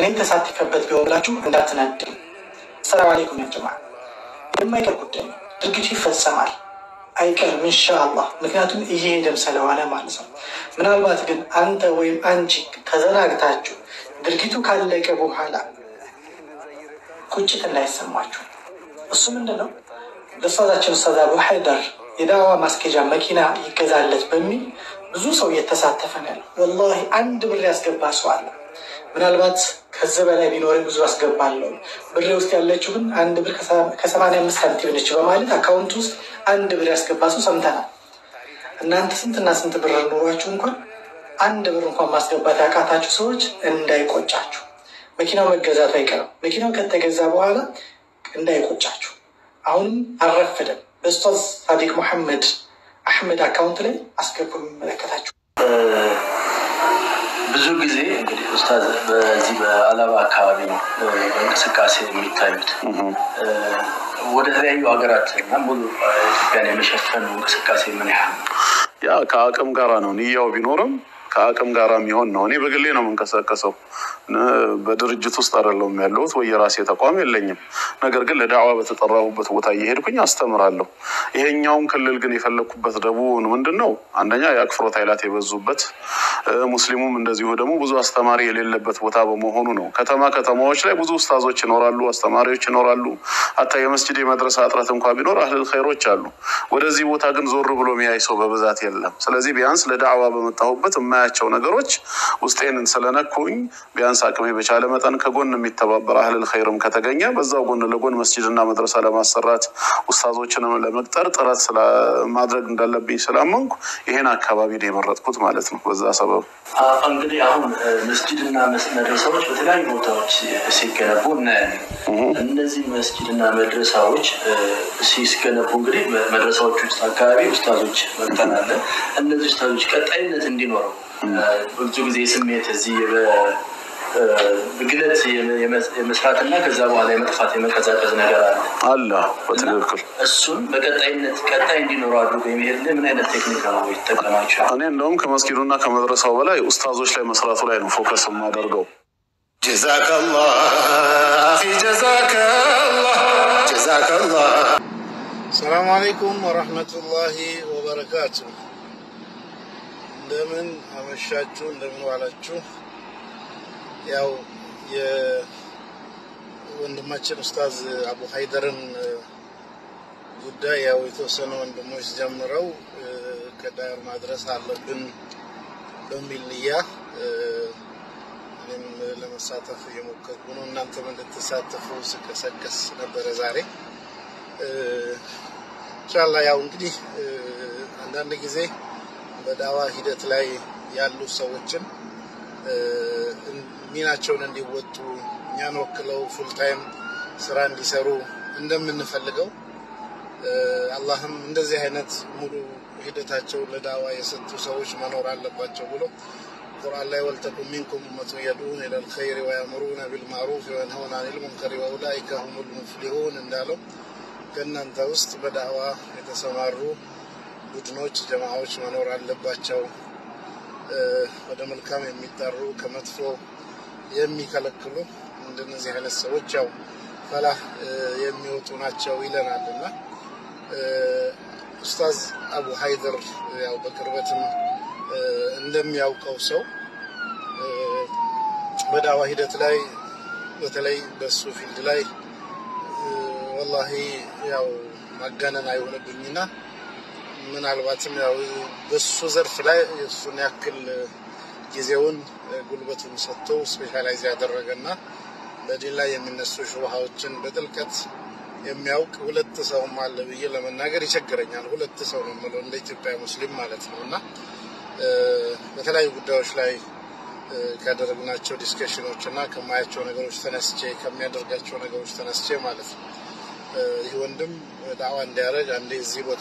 እኔም ተሳትፈበት ቢሆን ብላችሁ እንዳትናድም። ሰላም አሌይኩም ያጀማ። የማይቀር ጉዳይ ነው። ድርጊቱ ይፈጸማል አይቀርም ኢንሻአላህ። ምክንያቱም እየሄደም ስለሆነ ማለት ነው። ምናልባት ግን አንተ ወይም አንቺ ተዘናግታችሁ ድርጊቱ ካለቀ በኋላ ቁጭት እንዳይሰማችሁ። እሱ ምንድን ነው ለኡስታዛችን ኡስታዝ አቡ ሀይደር የዳዋ ማስኬጃ መኪና ይገዛለት በሚል ብዙ ሰው እየተሳተፈ ነው ያለው። ወላሂ አንድ ብር ያስገባ ሰው አለ። ምናልባት ከዚህ በላይ ቢኖር ብዙ አስገባለሁ፣ ብሬ ውስጥ ያለችው ግን አንድ ብር ከሰማንያ አምስት ሳንቲም ነች በማለት አካውንት ውስጥ አንድ ብር ያስገባ ሰው ሰምተናል። እናንተ ስንትና ስንት ብር ኖሯችሁ እንኳን አንድ ብር እንኳን ማስገባት ያቃታችሁ ሰዎች እንዳይቆጫችሁ። መኪናው መገዛቱ አይቀርም። መኪናው ከተገዛ በኋላ እንዳይቆጫችሁ። አሁንም አልረፈደም። በኡስታዝ ሳዲቅ መሐመድ አሕመድ አካውንት ላይ አስገቡ የሚመለከታችሁ ብዙ ጊዜ እንግዲህ ኡስታዝ በዚህ በአላባ አካባቢ ነው በእንቅስቃሴ የሚታዩት። ወደ ተለያዩ ሀገራት እና ሙሉ ኢትዮጵያን የመሸፈኑ እንቅስቃሴ ምን ያህል ነው? ያ ከአቅም ጋራ ነው። ንያው ቢኖርም ከአቅም ጋራ የሚሆን ነው። እኔ በግሌ ነው የምንቀሳቀሰው። በድርጅት ውስጥ አይደለሁም ያለሁት ወይ የራሴ ተቋም የለኝም። ነገር ግን ለዳዕዋ በተጠራሁበት ቦታ እየሄድኩኝ አስተምራለሁ። ይሄኛውን ክልል ግን የፈለግኩበት ደቡብን ምንድን ነው አንደኛ የአክፍሮት ኃይላት የበዙበት ሙስሊሙም እንደዚሁ ደግሞ ብዙ አስተማሪ የሌለበት ቦታ በመሆኑ ነው። ከተማ ከተማዎች ላይ ብዙ ኡስታዞች ይኖራሉ፣ አስተማሪዎች ይኖራሉ። አታ የመስጅድ የመድረሳ እጥረት እንኳ ቢኖር አህልል ኸይሮች አሉ። ወደዚህ ቦታ ግን ዞር ብሎ የሚያይ ሰው በብዛት የለም። ስለዚህ ቢያንስ ለዳዕዋ በመጣሁበት የማያቸው ነገሮች ውስጤንን ስለነኩኝ ቢያንስ አቅሜ በቻለ መጠን ከጎን የሚተባበር አህልል ኸይርም ከተገኘ በዛው ጎን ለጎን መስጅድና መድረሳ ለማሰራት ኡስታዞችንም ለመቅጠር ጥረት ማድረግ እንዳለብኝ ስላመንኩ ይሄን አካባቢ ነው የመረጥኩት ማለት ነው። በዛ ሰበብ እንግዲህ አሁን መስጅድና መድረሳዎች በተለያዩ ቦታዎች ሲገነቡ እናያለን። እነዚህ መስጅድና መድረሳዎች ሲገነቡ እንግዲህ መድረሳዎች ውስጥ አካባቢ ኡስታዞች መቅጠር እነዚህ ኡስታዞች ቀጣይነት እንዲኖረው ብዙ ጊዜ ስሜት እዚህ ግለት የመስራትና ከዛ በኋላ የመጥፋት የመቀዛቀዝ ነገር አለ አለ። በትክክል እሱን በቀጣይነት ቀጣይ እንዲኖረው አድርጎ የሚሄድ ምን አይነት ቴክኒክ ነው ይጠቀማቸው? እኔ እንደውም ከመስጊዱና ከመድረሳው በላይ ኡስታዞች ላይ መስራቱ ላይ ነው ፎከስ የማደርገው። ጀዛከላህ አኺ ጀዛከላህ ጀዛከላህ። ሰላም አለይኩም ወረህመቱላሂ ወበረካቱ። እንደምን አመሻችሁ፣ እንደምን ዋላችሁ። ያው የወንድማችን ኡስታዝ አቡ ሀይደርን ጉዳይ ያው የተወሰኑ ወንድሞች ጀምረው ከዳር ማድረስ አለብን በሚል ንያ እኔም ለመሳተፍ እየሞከርኩ ነው። እናንተም እንድትሳተፉ ስቀሰቀስ ነበረ ዛሬ ኢንሻላ። ያው እንግዲህ አንዳንድ ጊዜ በዳዋ ሂደት ላይ ያሉ ሰዎችን ሚናቸውን እንዲወጡ እኛን ወክለው ፉልታይም ስራ እንዲሰሩ እንደምንፈልገው አላህም እንደዚህ አይነት ሙሉ ሂደታቸው ለዳዋ የሰጡ ሰዎች መኖር አለባቸው ብሎ ቁርአን ላይ ወልተኩን ሚንኩም ኡመቱን የድዑነ ኢለል ኸይሪ ወያእሙሩነ ቢልማዕሩፍ ወየንሀውነ አኒል ሙንከሪ ወኡላኢከ ሁሙል ሙፍሊሑን እንዳለው ከእናንተ ውስጥ በዳዋ የተሰማሩ ቡድኖች፣ ጀማዓዎች መኖር አለባቸው ወደ መልካም የሚጠሩ ከመጥፎ የሚከለክሉ እንደነዚህ አይነት ሰዎች ያው ፈላህ የሚወጡ ናቸው ይለናል እና ኡስታዝ አቡ ሀይደር ያው በቅርበትም እንደሚያውቀው ሰው በዳዋ ሂደት ላይ በተለይ በሱ ፊልድ ላይ ወላሂ ያው ማጋነን አይሆንብኝና ምናልባትም ያው በሱ ዘርፍ ላይ እሱን ያክል ጊዜውን ጉልበቱን ሰጥቶ ስፔሻላይዝ ያደረገና በዲን ላይ የሚነሱ ሹብሃዎችን በጥልቀት የሚያውቅ ሁለት ሰውም አለ ብዬ ለመናገር ይቸግረኛል። ሁለት ሰው ነው የምለው እንደ ኢትዮጵያ ሙስሊም ማለት ነው እና በተለያዩ ጉዳዮች ላይ ካደረግናቸው ዲስከሽኖች እና ከማያቸው ነገሮች ተነስቼ ከሚያደርጋቸው ነገሮች ተነስቼ ማለት ነው ይህ ወንድም ዳዋ እንዲያደርግ አንዴ እዚህ ቦታ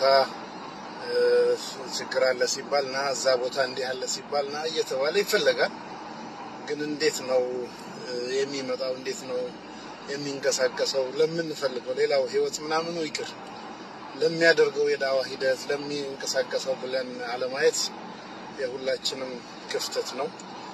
ችግር አለ ሲባል ና እዛ ቦታ እንዲህ አለ ሲባል ና እየተባለ ይፈለጋል። ግን እንዴት ነው የሚመጣው? እንዴት ነው የሚንቀሳቀሰው? ለምንፈልገው ሌላው ህይወት ምናምኑ ይቅር ለሚያደርገው የዳዋ ሂደት ለሚንቀሳቀሰው ብለን አለማየት የሁላችንም ክፍተት ነው።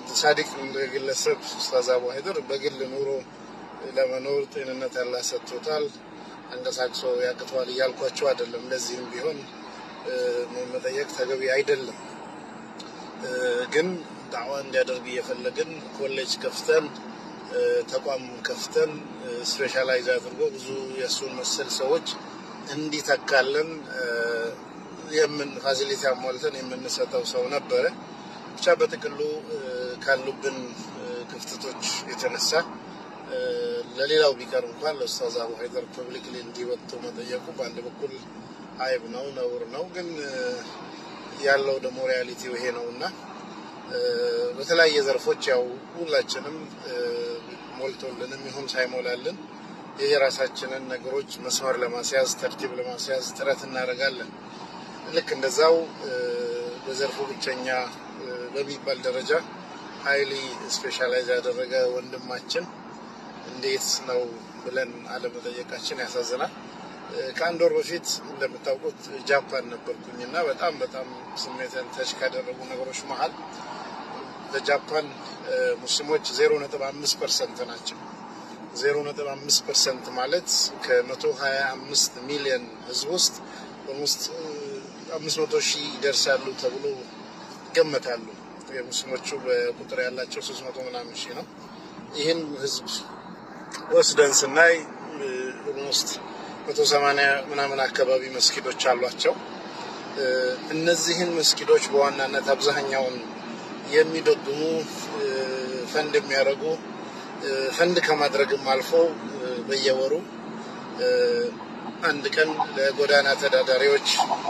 ሳዲቅ እንደ ግለሰብ ኡስታዝ አቡ ሀይደር በግል ኑሮ ለመኖር ጤንነት ያላ ሰጥቶታል፣ አንቀሳቅሶ ያቅተዋል እያልኳቸው አይደለም። ለዚህም ቢሆን መጠየቅ ተገቢ አይደለም። ግን ዳዕዋ እንዲያደርግ እየፈለግን ኮሌጅ ከፍተን ተቋም ከፍተን ስፔሻላይዝ አድርጎ ብዙ የእሱን መሰል ሰዎች እንዲተካለን የምን ፋሲሊቲ አሟልተን የምንሰጠው ሰው ነበረ። ብቻ በጥቅሉ ካሉብን ክፍተቶች የተነሳ ለሌላው ቢቀር እንኳን ለኡስታዝ አቡ ሀይደር ፐብሊክሊ እንዲወጡ መጠየቁ በአንድ በኩል አይብ ነው፣ ነውር ነው። ግን ያለው ደግሞ ሪያሊቲው ይሄ ነው እና በተለያየ ዘርፎች ያው ሁላችንም ሞልቶልንም ይሁን ሳይሞላልን የየራሳችንን ነገሮች መስመር ለማስያዝ ተርቲብ ለማስያዝ ጥረት እናደርጋለን። ልክ እንደዛው በዘርፉ ብቸኛ በሚባል ደረጃ ሀይሊ ስፔሻላይዝ ያደረገ ወንድማችን እንዴት ነው ብለን አለመጠየቃችን ያሳዝናል። ከአንድ ወር በፊት እንደምታውቁት ጃፓን ነበርኩኝ እና በጣም በጣም ስሜትን ተች ካደረጉ ነገሮች መሀል በጃፓን ሙስሊሞች ዜሮ ነጥብ አምስት ፐርሰንት ናቸው። ዜሮ ነጥብ አምስት ፐርሰንት ማለት ከመቶ ሀያ አምስት ሚሊዮን ህዝብ ውስጥ በውስጥ አምስት መቶ ሺህ ይደርሳሉ ተብሎ ይገመታሉ። የሙስሊሞቹ በቁጥር ያላቸው ሶስት መቶ ምናምን ሺህ ነው። ይህን ህዝብ ወስደን ስናይ ኦልሞስት መቶ ሰማንያ ምናምን አካባቢ መስጊዶች አሏቸው። እነዚህን መስጊዶች በዋናነት አብዛኛውን የሚደግሙ ፈንድ የሚያደርጉ ፈንድ ከማድረግም አልፎ በየወሩ አንድ ቀን ለጎዳና ተዳዳሪዎች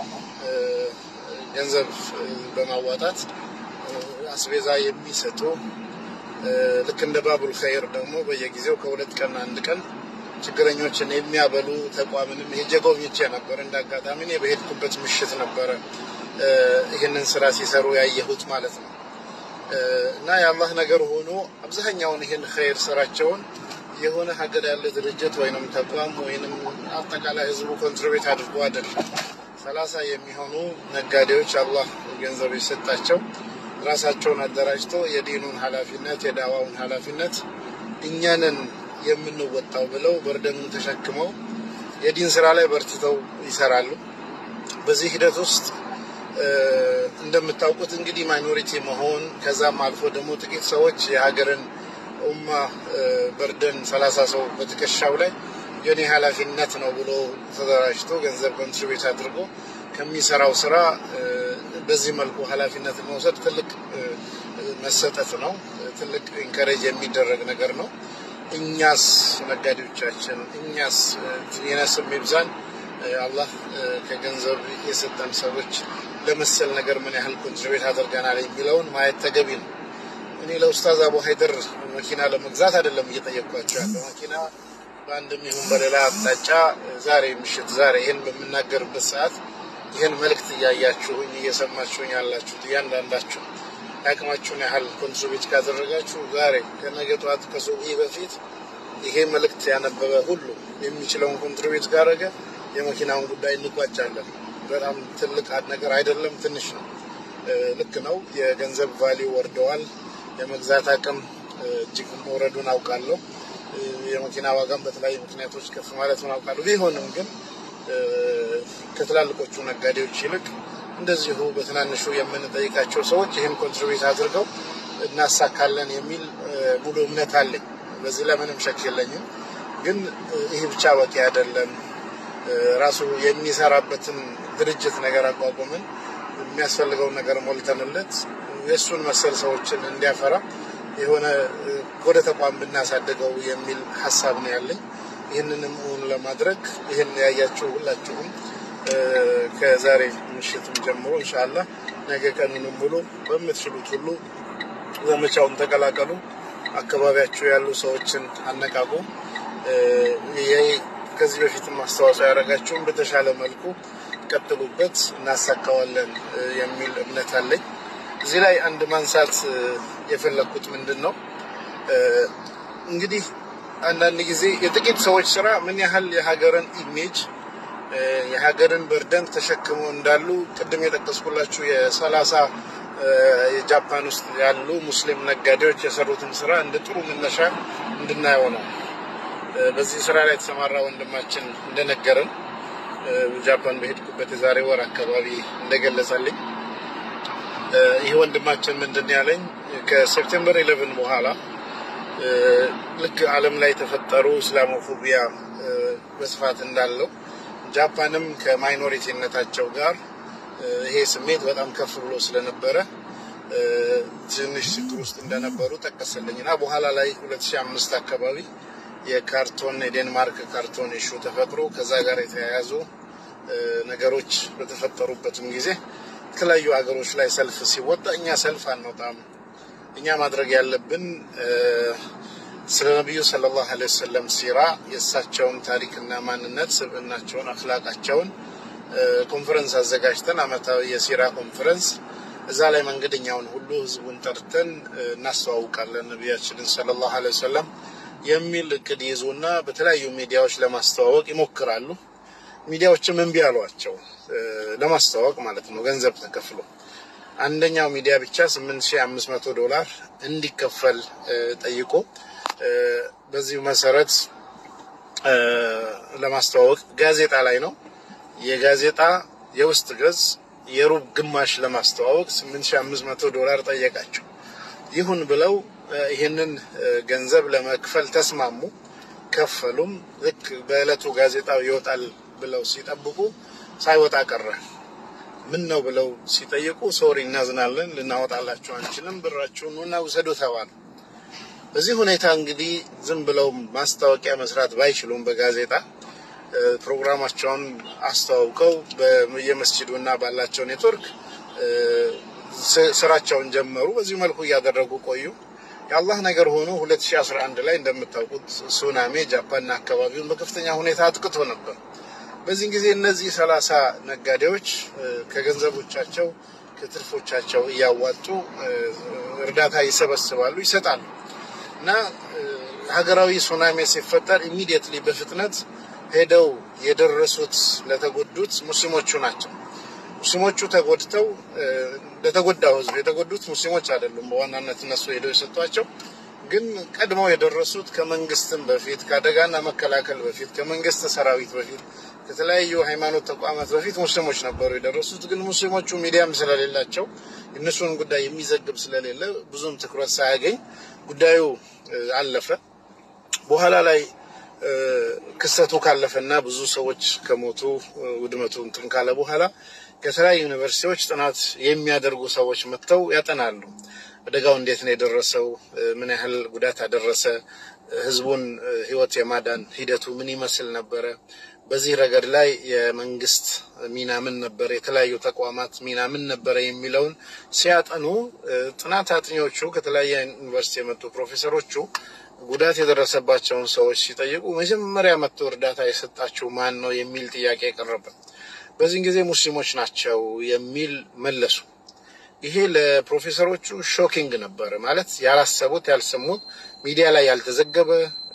ገንዘብ በማዋጣት አስቤዛ የሚሰጡ ልክ እንደ ባቡል ኸይር ደግሞ በየጊዜው ከሁለት ቀን አንድ ቀን ችግረኞችን የሚያበሉ ተቋምንም ሄጄ ጎብኝቼ ነበር። እንደ አጋጣሚ እኔ በሄድኩበት ምሽት ነበረ ይህንን ስራ ሲሰሩ ያየሁት ማለት ነው። እና የአላህ ነገር ሆኖ አብዛኛውን ይህን ኸይር ስራቸውን የሆነ ሀገር ያለ ድርጅት ወይንም ተቋም ወይንም አጠቃላይ ህዝቡ ኮንትሪቤት አድርጎ አይደለም። ሰላሳ የሚሆኑ ነጋዴዎች አላህ ገንዘብ የሰጣቸው ራሳቸውን አደራጅተው የዲኑን ኃላፊነት የዳዋውን ኃላፊነት እኛንን የምንወጣው ብለው በርደኑን ተሸክመው የዲን ስራ ላይ በርትተው ይሰራሉ። በዚህ ሂደት ውስጥ እንደምታውቁት እንግዲህ ማይኖሪቲ መሆን ከዛም አልፎ ደግሞ ጥቂት ሰዎች የሀገርን ኡማ በርደን ሰላሳ ሰው በትከሻው ላይ የኔ ኃላፊነት ነው ብሎ ተደራጅቶ ገንዘብ ኮንትሪቤት አድርጎ ከሚሰራው ስራ በዚህ መልኩ ኃላፊነት መውሰድ ትልቅ መሰጠት ነው። ትልቅ ኢንከሬጅ የሚደረግ ነገር ነው። እኛስ ነጋዴዎቻችን፣ እኛስ የነስም ይብዛን አላህ ከገንዘብ የሰጠን ሰዎች ለመሰል ነገር ምን ያህል ኮንትሪቤት አድርገናል የሚለውን ማየት ተገቢ ነው። እኔ ለኡስታዝ አቡ ሀይደር መኪና ለመግዛት አይደለም እየጠየቅኳቸው ያለው መኪና በአንድም ይሁን በሌላ አቅጣጫ ዛሬ ምሽት ዛሬ ይህን በምናገርበት ሰዓት ይህን መልእክት እያያችሁኝ እየሰማችሁኝ ያላችሁት እያንዳንዳችሁ የአቅማችሁን ያህል ኮንትሪቢዩት ካደረጋችሁ ዛሬ ከነገ ጠዋት ከሱብሒ በፊት ይሄ መልእክት ያነበበ ሁሉ የሚችለውን ኮንትሪቢዩት ካደረገ የመኪናውን ጉዳይ እንቋጫለን። በጣም ትልቅ ነገር አይደለም፣ ትንሽ ነው። ልክ ነው። የገንዘብ ቫሊዩ ወርደዋል። የመግዛት አቅም እጅግ መውረዱን አውቃለሁ። የመኪና ዋጋም በተለያዩ ምክንያቶች ከፍ ማለቱን አውቃለሁ። ቢሆንም ግን ከትላልቆቹ ነጋዴዎች ይልቅ እንደዚሁ በትናንሹ የምንጠይቃቸው ሰዎች ይህን ኮንትሪቢዩት አድርገው እናሳካለን የሚል ሙሉ እምነት አለኝ። በዚህ ላይ ምንም ሸክ የለኝም። ግን ይህ ብቻ በቂ አይደለም። ራሱ የሚሰራበትን ድርጅት ነገር አቋቁምን የሚያስፈልገውን ነገር ሞልተንለት የእሱን መሰል ሰዎችን እንዲያፈራ የሆነ ወደ ተቋም ብናሳድገው የሚል ሀሳብ ነው ያለኝ። ይህንንም እውን ለማድረግ ይህን ያያችሁ ሁላችሁም ከዛሬ ምሽትም ጀምሮ እንሻላ ነገ ቀኑንም ሙሉ በምትችሉት ሁሉ ዘመቻውን ተቀላቀሉ። አካባቢያችሁ ያሉ ሰዎችን አነቃቁ። ከዚህ በፊትም አስተዋጽኦ ያደረጋችሁም በተሻለ መልኩ ቀጥሉበት፣ እናሳካዋለን የሚል እምነት አለኝ። እዚህ ላይ አንድ ማንሳት የፈለግኩት ምንድን ነው እንግዲህ አንዳንድ ጊዜ የጥቂት ሰዎች ስራ ምን ያህል የሀገርን ኢሜጅ የሀገርን በርደን ተሸክመው እንዳሉ ቅድም የጠቀስኩላችሁ የሰላሳ የጃፓን ውስጥ ያሉ ሙስሊም ነጋዴዎች የሰሩትን ስራ እንደ ጥሩ መነሻ እንድናየው ነው። በዚህ ስራ ላይ የተሰማራ ወንድማችን እንደነገረን ጃፓን በሄድኩበት የዛሬ ወር አካባቢ እንደገለጸልኝ ይህ ወንድማችን ምንድን ያለኝ ከሴፕቴምበር ኢሌቨን በኋላ ልክ ዓለም ላይ የተፈጠሩ እስላሞፎቢያ በስፋት እንዳለው ጃፓንም ከማይኖሪቲነታቸው ጋር ይሄ ስሜት በጣም ከፍ ብሎ ስለነበረ ትንሽ ችግር ውስጥ እንደነበሩ ጠቀሰልኝ እና በኋላ ላይ 2005 አካባቢ የካርቶን የዴንማርክ ካርቶን ኢሹ ተፈጥሮ ከዛ ጋር የተያያዙ ነገሮች በተፈጠሩበትም ጊዜ የተለያዩ ሀገሮች ላይ ሰልፍ ሲወጣ እኛ ሰልፍ አንወጣም፣ እኛ ማድረግ ያለብን ስለ ነቢዩ ሰለላሁ ዐለይሂ ወሰለም ሲራ የእሳቸውን ታሪክና ማንነት፣ ስብዕናቸውን፣ አክላቃቸውን ኮንፈረንስ አዘጋጅተን አመታዊ የሲራ ኮንፈረንስ እዛ ላይ መንገደኛውን ሁሉ ህዝቡን ጠርተን እናስተዋውቃለን ነቢያችንን ሰለላሁ ዐለይሂ ወሰለም የሚል እቅድ ይዙና በተለያዩ ሚዲያዎች ለማስተዋወቅ ይሞክራሉ። ሚዲያዎችም እምቢ አሏቸው፣ ለማስተዋወቅ ማለት ነው፣ ገንዘብ ተከፍሎ አንደኛው ሚዲያ ብቻ 8500 ዶላር እንዲከፈል ጠይቆ በዚሁ መሰረት ለማስተዋወቅ ጋዜጣ ላይ ነው የጋዜጣ የውስጥ ገጽ የሩብ ግማሽ ለማስተዋወቅ 8500 ዶላር ጠየቃቸው። ይሁን ብለው ይህንን ገንዘብ ለመክፈል ተስማሙ፣ ከፈሉም። ልክ በዕለቱ ጋዜጣው ይወጣል ብለው ሲጠብቁ ሳይወጣ ቀረ። ምን ነው ብለው ሲጠይቁ ሶሪ፣ እናዝናለን፣ ልናወጣላችሁ አንችልም፣ ብራችሁን ኑና ውሰዱ ተባሉ። በዚህ ሁኔታ እንግዲህ ዝም ብለው ማስታወቂያ መስራት ባይችሉም በጋዜጣ ፕሮግራማቸውን አስተዋውቀው በየመስጂዱ እና ባላቸው ኔትወርክ ስራቸውን ጀመሩ። በዚህ መልኩ እያደረጉ ቆዩ። የአላህ ነገር ሆኖ 2011 ላይ እንደምታውቁት ሱናሜ ጃፓንና አካባቢውን በከፍተኛ ሁኔታ አጥቅቶ ነበር። በዚህ ጊዜ እነዚህ ሰላሳ ነጋዴዎች ከገንዘቦቻቸው ከትርፎቻቸው እያዋጡ እርዳታ ይሰበስባሉ፣ ይሰጣሉ እና ሀገራዊ ሱናሜ ሲፈጠር ኢሚዲየትሊ በፍጥነት ሄደው የደረሱት ለተጎዱት ሙስሊሞቹ ናቸው። ሙስሊሞቹ ተጎድተው ለተጎዳው ህዝብ የተጎዱት ሙስሊሞች አይደሉም። በዋናነት እነሱ ሄደው የሰጧቸው ግን ቀድመው የደረሱት ከመንግስትም በፊት ከአደጋና መከላከል በፊት ከመንግስት ሰራዊት በፊት ከተለያዩ ሃይማኖት ተቋማት በፊት ሙስሊሞች ነበሩ የደረሱት። ግን ሙስሊሞቹ ሚዲያም ስለሌላቸው እነሱን ጉዳይ የሚዘግብ ስለሌለ ብዙም ትኩረት ሳያገኝ ጉዳዩ አለፈ። በኋላ ላይ ክስተቱ ካለፈና ብዙ ሰዎች ከሞቱ ውድመቱ እንትን ካለ በኋላ ከተለያዩ ዩኒቨርሲቲዎች ጥናት የሚያደርጉ ሰዎች መጥተው ያጠናሉ። አደጋው እንዴት ነው የደረሰው? ምን ያህል ጉዳት አደረሰ? ህዝቡን ህይወት የማዳን ሂደቱ ምን ይመስል ነበረ? በዚህ ረገድ ላይ የመንግስት ሚና ምን ነበረ? የተለያዩ ተቋማት ሚና ምን ነበረ? የሚለውን ሲያጠኑ ጥናት አጥኚዎቹ ከተለያየ ዩኒቨርሲቲ የመጡ ፕሮፌሰሮቹ ጉዳት የደረሰባቸውን ሰዎች ሲጠይቁ መጀመሪያ መጥቶ እርዳታ የሰጣችሁ ማን ነው የሚል ጥያቄ ቀረበ። በዚህን ጊዜ ሙስሊሞች ናቸው የሚል መለሱ። ይሄ ለፕሮፌሰሮቹ ሾኪንግ ነበረ። ማለት ያላሰቡት፣ ያልሰሙት፣ ሚዲያ ላይ ያልተዘገበ፣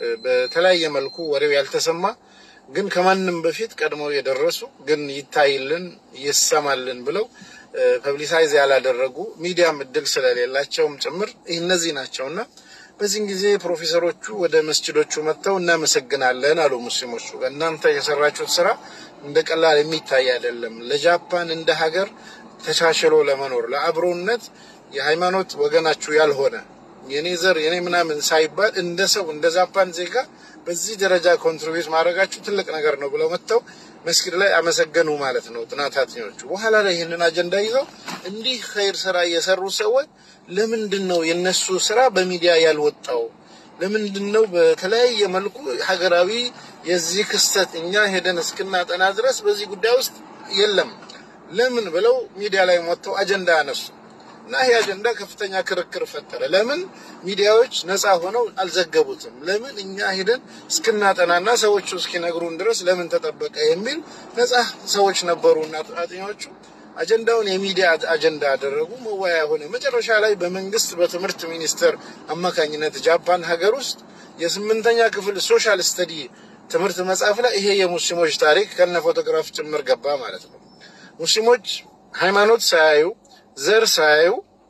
በተለያየ መልኩ ወሬው ያልተሰማ ግን ከማንም በፊት ቀድመው የደረሱ ግን ይታይልን ይሰማልን ብለው ፐብሊሳይዝ ያላደረጉ ሚዲያም እድል ስለሌላቸውም ጭምር እነዚህ ናቸውና በዚህን ጊዜ ፕሮፌሰሮቹ ወደ መስጅዶቹ መጥተው እናመሰግናለን አሉ። ሙስሊሞቹ እናንተ የሰራችሁት ስራ እንደ ቀላል የሚታይ አይደለም። ለጃፓን እንደ ሀገር ተቻችሎ ለመኖር ለአብሮነት የሃይማኖት ወገናችሁ ያልሆነ የኔ ዘር የኔ ምናምን ሳይባል እንደ ሰው እንደ ጃፓን ዜጋ በዚህ ደረጃ ኮንትሪቢዩት ማድረጋችሁ ትልቅ ነገር ነው ብለው መጥተው መስጊድ ላይ አመሰገኑ ማለት ነው ጥናት አጥኚዎቹ። በኋላ ላይ ይህንን አጀንዳ ይዘው እንዲህ ኸይር ስራ የሰሩ ሰዎች ለምንድን ነው የነሱ ስራ በሚዲያ ያልወጣው? ለምንድን ነው በተለያየ መልኩ ሀገራዊ የዚህ ክስተት እኛ ሄደን እስክናጠና ድረስ በዚህ ጉዳይ ውስጥ የለም ለምን ብለው ሚዲያ ላይ ወጥተው አጀንዳ ያነሱ እና ይህ አጀንዳ ከፍተኛ ክርክር ፈጠረ። ለምን ሚዲያዎች ነፃ ሆነው አልዘገቡትም? ለምን እኛ ሄደን እስክናጠናና ሰዎቹ እስኪነግሩን ድረስ ለምን ተጠበቀ? የሚል ነፃ ሰዎች ነበሩና አጥኚዎቹ አጀንዳውን የሚዲያ አጀንዳ አደረጉ። መወያያ ሆነ። መጨረሻ ላይ በመንግስት በትምህርት ሚኒስቴር አማካኝነት ጃፓን ሀገር ውስጥ የስምንተኛ ክፍል ሶሻል ስተዲ ትምህርት መጽሐፍ ላይ ይሄ የሙስሊሞች ታሪክ ከነ ፎቶግራፍ ጭምር ገባ ማለት ነው። ሙስሊሞች ሃይማኖት ሳያዩ ዘር ሳያዩ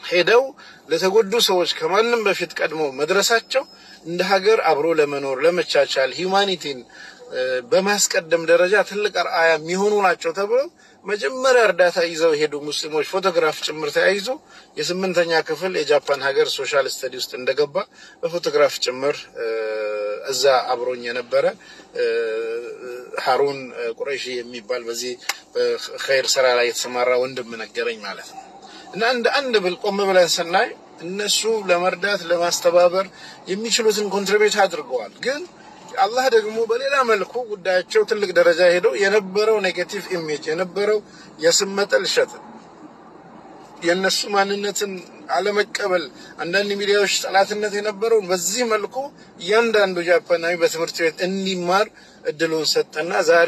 ሄደው ለተጎዱ ሰዎች ከማንም በፊት ቀድሞ መድረሳቸው እንደ ሀገር አብሮ ለመኖር ለመቻቻል ሂዩማኒቲን በማስቀደም ደረጃ ትልቅ አርአያ የሚሆኑ ናቸው ተብለው መጀመሪያ እርዳታ ይዘው የሄዱ ሙስሊሞች ፎቶግራፍ ጭምር ተያይዞ የስምንተኛ ክፍል የጃፓን ሀገር ሶሻል ስተዲ ውስጥ እንደገባ በፎቶግራፍ ጭምር እዛ አብሮኝ የነበረ ሀሩን ቁረይሺ የሚባል በዚህ በኸይር ስራ ላይ የተሰማራ ወንድም ነገረኝ ማለት ነው። እና እንደ አንድ ብል ቆም ብለን ስናይ እነሱ ለመርዳት ለማስተባበር የሚችሉትን ኮንትሪቢዩት አድርገዋል። ግን አላህ ደግሞ በሌላ መልኩ ጉዳያቸው ትልቅ ደረጃ ሄደው የነበረው ኔጌቲቭ ኢሜጅ የነበረው የስም መጠልሸት የእነሱ ማንነትን አለመቀበል አንዳንድ ሚዲያዎች ጠላትነት የነበረውን በዚህ መልኩ እያንዳንዱ ጃፓናዊ በትምህርት ቤት እንዲማር እድሉን ሰጠና ዛሬ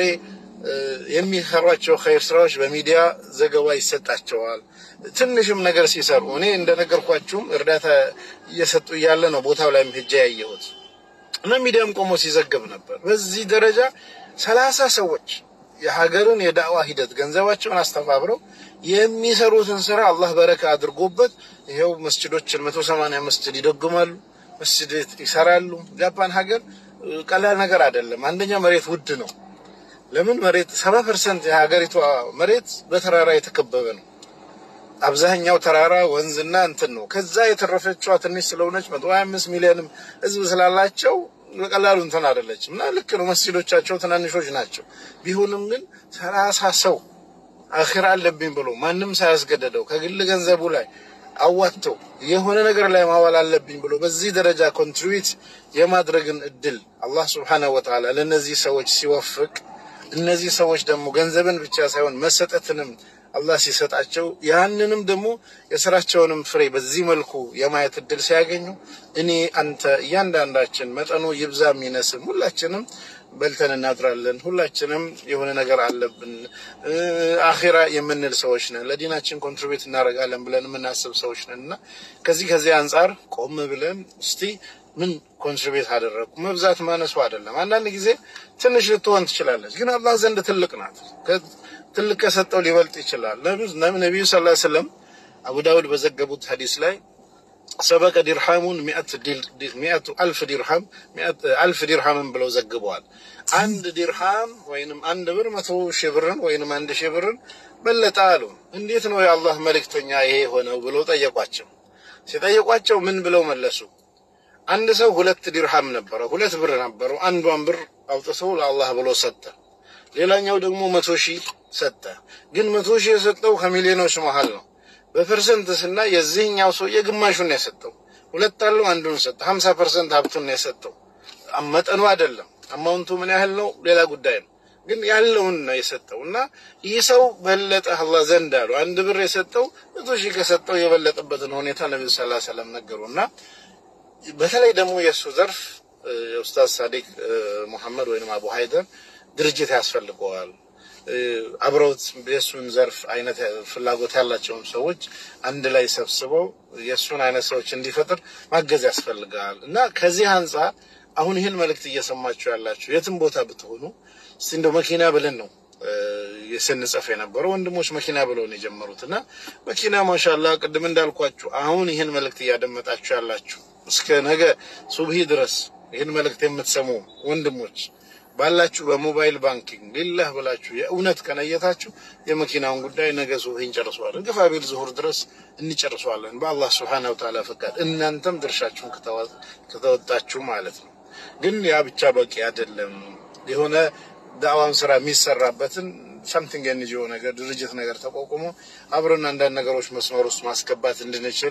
የሚሰሯቸው ኸይር ስራዎች በሚዲያ ዘገባ ይሰጣቸዋል። ትንሽም ነገር ሲሰሩ እኔ እንደነገርኳችሁም እርዳታ እየሰጡ እያለ ነው ቦታው ላይም ሄጄ ያየሁት እና ሚዲያም ቆሞ ሲዘግብ ነበር። በዚህ ደረጃ ሰላሳ ሰዎች የሀገርን የዳዕዋ ሂደት ገንዘባቸውን አስተባብረው የሚሰሩትን ስራ አላህ በረካ አድርጎበት ይኸው መስጅዶችን መቶ ሰማንያ መስጅድ ይደግማሉ፣ መስጅድ ይሰራሉ። ጃፓን ሀገር ቀላል ነገር አይደለም። አንደኛ መሬት ውድ ነው። ለምን መሬት ሰባ ፐርሰንት የሀገሪቷ መሬት በተራራ የተከበበ ነው። አብዛኛው ተራራ ወንዝና እንትን ነው። ከዛ የተረፈችዋ ትንሽ ስለሆነች መቶ ሀያ አምስት ሚሊዮንም ህዝብ ስላላቸው በቀላሉ እንትን አይደለችም እና ልክ ነው። መስጂዶቻቸው ትናንሾች ናቸው። ቢሆንም ግን ሰላሳ ሰው አኺራ አለብኝ ብሎ ማንም ሳያስገደደው ከግል ገንዘቡ ላይ አዋጥተው የሆነ ነገር ላይ ማዋል አለብኝ ብሎ በዚህ ደረጃ ኮንትሪቢዩት የማድረግን እድል አላህ ስብሓነሁ ወተዓላ ለእነዚህ ሰዎች ሲወፍቅ እነዚህ ሰዎች ደግሞ ገንዘብን ብቻ ሳይሆን መሰጠትንም አላህ ሲሰጣቸው ያንንም ደግሞ የስራቸውንም ፍሬ በዚህ መልኩ የማየት እድል ሲያገኙ እኔ፣ አንተ፣ እያንዳንዳችን መጠኑ ይብዛ የሚነስም ሁላችንም በልተን እናድራለን። ሁላችንም የሆነ ነገር አለብን። አኺራ የምንል ሰዎች ነን። ለዲናችን ኮንትሪቢዩት እናደርጋለን ብለን የምናስብ ሰዎች ነን እና ከዚህ ከዚህ አንጻር ቆም ብለን እስቲ ምን ኮንትሪቢዩት አደረግኩ? መብዛት ማነሱ አይደለም። አንዳንድ ጊዜ ትንሽ ልትሆን ትችላለች፣ ግን አላህ ዘንድ ትልቅ ናት። ትልቅ ከሰጠው ሊበልጥ ይችላል። ነቢዩ ሰለላሁ ዐለይሂ ወሰለም አቡ ዳውድ በዘገቡት ሀዲስ ላይ ሰበቀ ዲርሃሙን ሚአቱ አልፍ ዲርሃም አልፍ ዲርሃምን ብለው ዘግበዋል። አንድ ዲርሃም ወይንም አንድ ብር መቶ ሺህ ብርን ወይንም አንድ ሺህ ብርን በለጠ አሉ። እንዴት ነው የአላህ መልእክተኛ ይሄ የሆነው ብለው ጠየቋቸው። ሲጠየቋቸው ምን ብለው መለሱ? አንድ ሰው ሁለት ዲርሃም ነበረው፣ ሁለት ብር ነበረው። አንዷን ብር አውጥቶ ለአላህ ብሎ ሰጠ። ሌላኛው ደግሞ መቶ ሺህ ሰጠ። ግን መቶ ሺህ የሰጠው ከሚሊዮኖች መሀል ነው። በፐርሰንት ስና የዚህኛው ሰውዬ ግማሹን ነው የሰጠው። ሁለት አለው አንዱን ሰጠ። ሀምሳ ፐርሰንት ሀብቱን ነው የሰጠው። መጠኑ አይደለም አማውንቱ ምን ያህል ነው ሌላ ጉዳይ ነው። ግን ያለውን ነው የሰጠው እና ይህ ሰው በለጠ አላህ ዘንድ አሉ። አንድ ብር የሰጠው መቶ ሺህ ከሰጠው የበለጠበትን ሁኔታ ነቢዩ ሰለላሁ ዐለይሂ ወሰለም ነገሩ እና በተለይ ደግሞ የእሱ ዘርፍ የኡስታዝ ሳዲቅ ሙሐመድ ወይም አቡ ሀይደር ድርጅት ያስፈልገዋል። አብረውት የእሱን ዘርፍ አይነት ፍላጎት ያላቸውን ሰዎች አንድ ላይ ሰብስበው የእሱን አይነት ሰዎች እንዲፈጥር ማገዝ ያስፈልጋል እና ከዚህ አንጻር አሁን ይህን መልእክት እየሰማችሁ ያላችሁ የትም ቦታ ብትሆኑ እስቲ እንደው መኪና ብለን ነው ስንጽፍ የነበረው ወንድሞች መኪና ብለው ነው የጀመሩት እና መኪና ማሻላ ቅድም እንዳልኳችሁ አሁን ይህን መልእክት እያደመጣችሁ ያላችሁ እስከ ነገ ሱብሂ ድረስ ይህን መልእክት የምትሰሙ ወንድሞች ባላችሁ በሞባይል ባንኪንግ ሊላህ ብላችሁ የእውነት ከነየታችሁ የመኪናውን ጉዳይ ነገ ሱብሂ እንጨርሰዋለን። ግፋ ቢል ዙሁር ድረስ እንጨርሰዋለን በአላህ ስብሓነሁ ወተዓላ ፈቃድ፣ እናንተም ድርሻችሁን ከተወጣችሁ ማለት ነው። ግን ያ ብቻ በቂ አይደለም። የሆነ ዳዕዋን ስራ የሚሰራበትን ሳምቲንግ ኤንጂኦ ነገር ድርጅት ነገር ተቋቁሞ አብረን አንዳንድ ነገሮች መስመር ውስጥ ማስገባት እንድንችል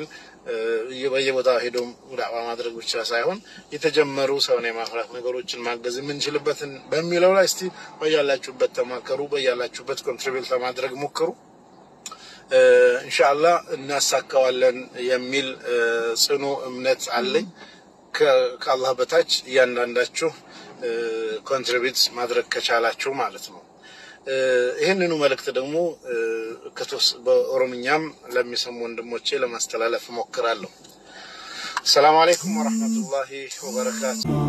በየቦታው ሄዶ ዳዕዋ ማድረግ ብቻ ሳይሆን የተጀመሩ ሰውን የማፍራት ነገሮችን ማገዝ የምንችልበትን በሚለው ላይ እስቲ በያላችሁበት ተማከሩ፣ በያላችሁበት ኮንትሪቢዩት ለማድረግ ሞክሩ። ኢንሻአላህ እናሳካዋለን የሚል ጽኑ እምነት አለኝ። ከአላህ በታች እያንዳንዳችሁ ኮንትሪቢዩት ማድረግ ከቻላችሁ ማለት ነው። ይህንኑ መልእክት ደግሞ በኦሮምኛም ለሚሰሙ ወንድሞቼ ለማስተላለፍ እሞክራለሁ። ሰላም አለይኩም ወረሕመቱላሂ ወበረካቱ።